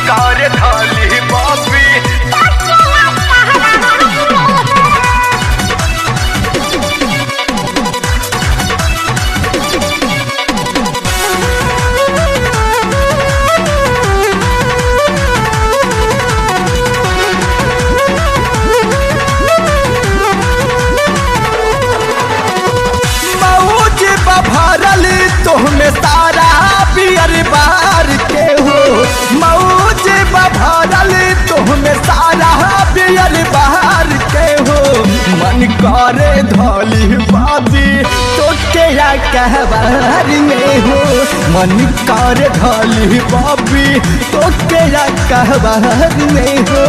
कार थाली बाबी मौज बभरल तोहमे सारा पियर बार के हो मौज बभरल तोहमे सारा पियर बार के हो मन करे धोली बाबी तो के या कहबार में हो मन करे धोली बाबी तो के या कहबार में हो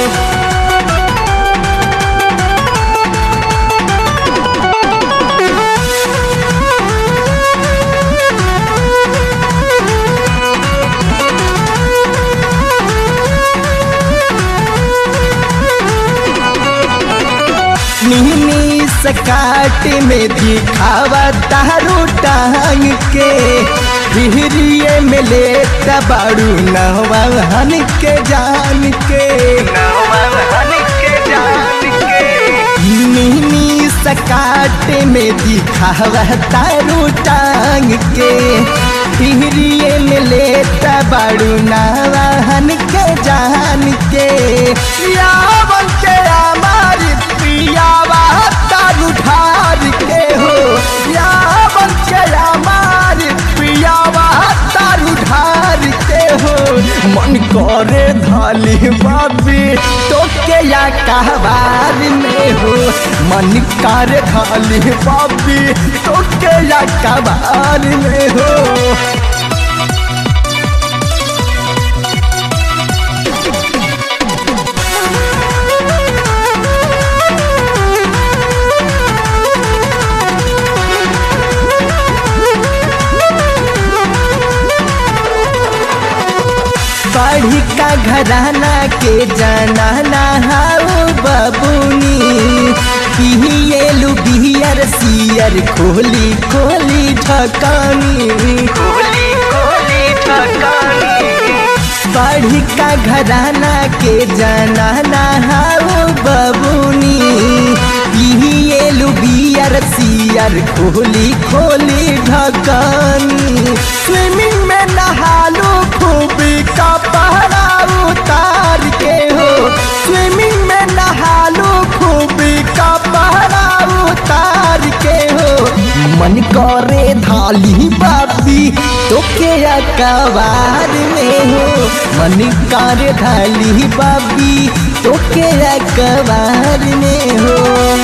नीनी सकाट में दिखावा तारू टांग के फिरिए में ले बाड़ू नवाहन के जान के नवहन के जान के नीनी सकाट में दिखावा तारू टांग के फिरिए में ले बाड़ू नवाहन के जान के यावन के हमारी पियावा तारू ढार के हो यावन के हमारी पियावा तारू ढार के हो मन करे धाली बाबी तो के या कहबार में हो मन करे धाली बाबी तो के या कहबार में हो बढ़ी का घराना के जाना नहाओ बबुनी पिहिएलु बिहियर सियर खोली खोली ढकानी कोली कोली ठकानी बढ़ी का घराना के जाना नहाओ बबुनी पिहिएलु बियर सियर खोली खोली ढकानी स्विमिंग में नहालू खूबी का पहरा उतार के हो स्विमिंग में नहालू खूबी का पहरा उतार के हो मन करे धाली बाबी तो के अकबार में हो मन करे धाली बाबी तो के अकबार में हो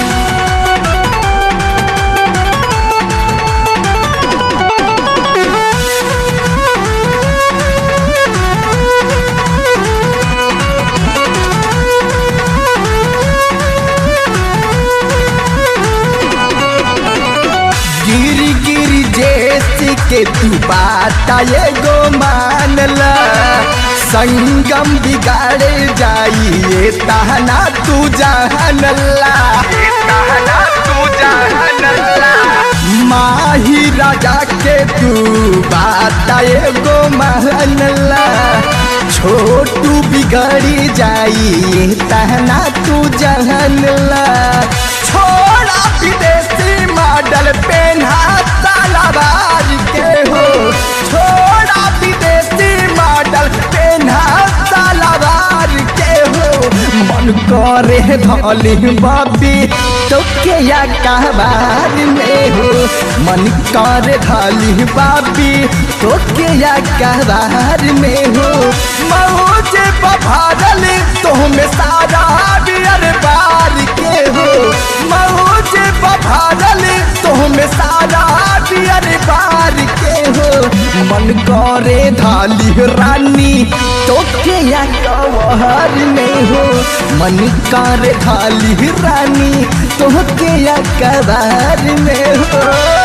गिर गिर जैसे के तू बात ये गो मानला संगम बिगाड़ जाइए तहना तू जानला कहना तू जानला माही राजा के तू बात ये गो मानला छोटू बिगड़ी जाइए तहना तू जानला छोड़ा विदेशी मॉडल पेन्हा सालाबार के हो छोड़ा विदेशी मॉडल पेन्हा सालाबार के हो मन करे धली बाबी तो के या कहबार में हो मन करे धली बाबी तो के या कहबार में हो मौज बभारल तो में सारा बियर बार के हो मौज बभारल तो में सारा बियर बार के हो मन करे धाली रानी तो के या कवहर में हो मन करे धाली रानी तो के या कबार में हो